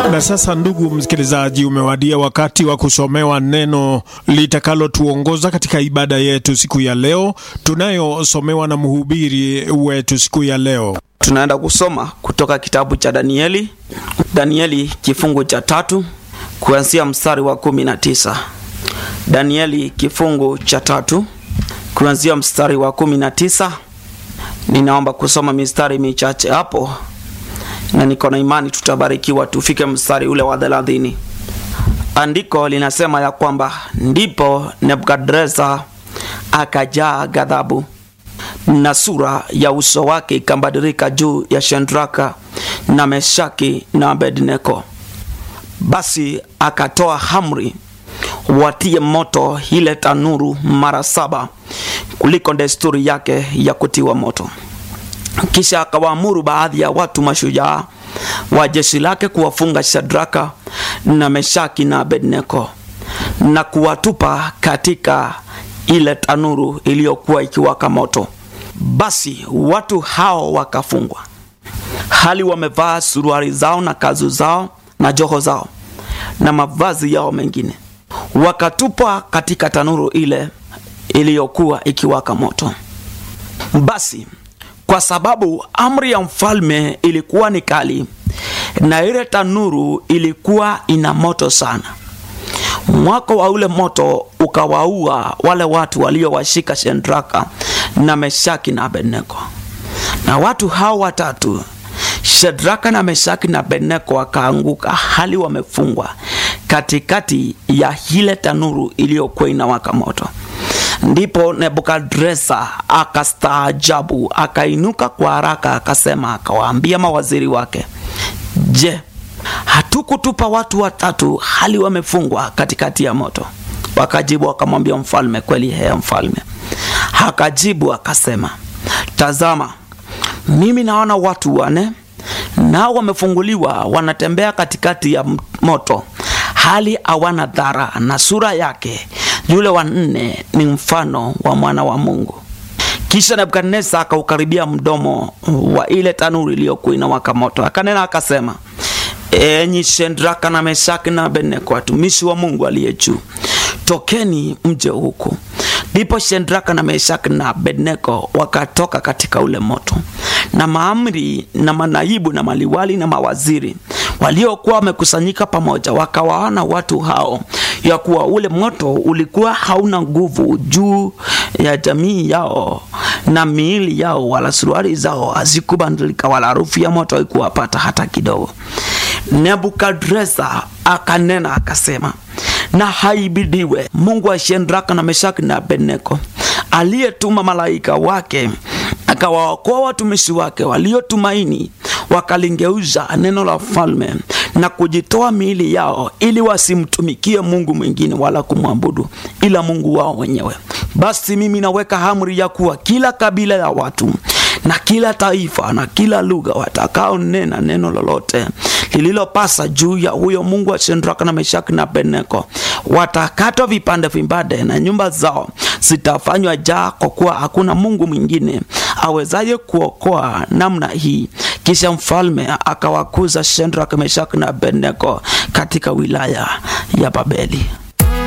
Na sasa, ndugu msikilizaji, umewadia wakati wa kusomewa neno litakalotuongoza katika ibada yetu siku ya leo, tunayosomewa na mhubiri wetu siku ya leo. Tunaenda kusoma kutoka kitabu cha Danieli, Danieli kifungu cha tatu kuanzia mstari wa kumi na tisa. Danieli kifungu cha tatu kuanzia mstari wa kumi na tisa. Ninaomba kusoma mistari michache hapo na niko na imani tutabarikiwa tufike mstari ule wa thelathini. Andiko linasema ya kwamba ndipo Nebukadreza akajaa ghadhabu na sura ya uso wake ikabadilika juu ya Shendraka na Meshaki na Abednego. Basi akatoa amri watie moto ile tanuru mara saba kuliko desturi yake ya kutiwa moto. Kisha akawaamuru baadhi ya watu mashujaa wa jeshi lake kuwafunga Shadraka na Meshaki na Abednego na kuwatupa katika ile tanuru iliyokuwa ikiwaka moto. Basi watu hao wakafungwa, hali wamevaa suruali zao na kazu zao na joho zao na mavazi yao mengine, wakatupwa katika tanuru ile iliyokuwa ikiwaka moto. Basi kwa sababu amri ya mfalme ilikuwa ni kali na ile tanuru ilikuwa ina moto sana, mwako wa ule moto ukawaua wale watu waliowashika Shendraka na Meshaki na Abednego. Na watu hao watatu Shadraka na Meshaki na Abednego wakaanguka hali wamefungwa katikati ya ile tanuru iliyokuwa inawaka moto. Ndipo Nebukadreza akastaajabu, akainuka kwa haraka, akasema, akawaambia mawaziri wake, je, hatukutupa watu watatu hali wamefungwa katikati ya moto? Wakajibu wakamwambia mfalme, kweli hea mfalme. Akajibu akasema, tazama, mimi naona watu wane nao wamefunguliwa, wanatembea katikati ya moto hali hawana dhara, na sura yake yule wa nne ni mfano wa mwana wa Mungu. Kisha Nebukadneza akaukaribia mdomo wa ile tanuru iliyokuwa inawaka moto, akanena akasema, enyi Shendraka na Meshaki na Abednego, watumishi wa Mungu aliye juu, tokeni mje huku. Ndipo Shendraka na Meshaki na Abednego wakatoka katika ule moto, na maamri na manaibu na maliwali na mawaziri waliokuwa wamekusanyika pamoja, wakawaona watu hao ya kuwa ule moto ulikuwa hauna nguvu juu ya jamii yao na miili yao, wala suruali zao hazikubadilika, wala harufu ya moto haikuwapata hata kidogo. Nebukadreza akanena akasema, na haibidiwe Mungu wa Shendraka na Meshaki na Abednego aliyetuma malaika wake akawaokoa watumishi wake waliotumaini wakalingeuza neno la mfalme na kujitoa miili yao ili wasimtumikie Mungu mwingine wala kumwabudu ila Mungu wao wenyewe. Basi mimi naweka amri ya kuwa kila kabila ya watu na kila taifa na kila lugha watakaonena neno lolote lililopasa juu ya huyo Mungu wa Shendraka na Meshaki na Abednego watakatwa vipande vipande, na nyumba zao zitafanywa jaa, kwa kuwa hakuna Mungu mwingine awezaye kuokoa namna hii. Kisha mfalme akawakuza Shendraka, Meshaki na Abednego katika wilaya ya Babeli.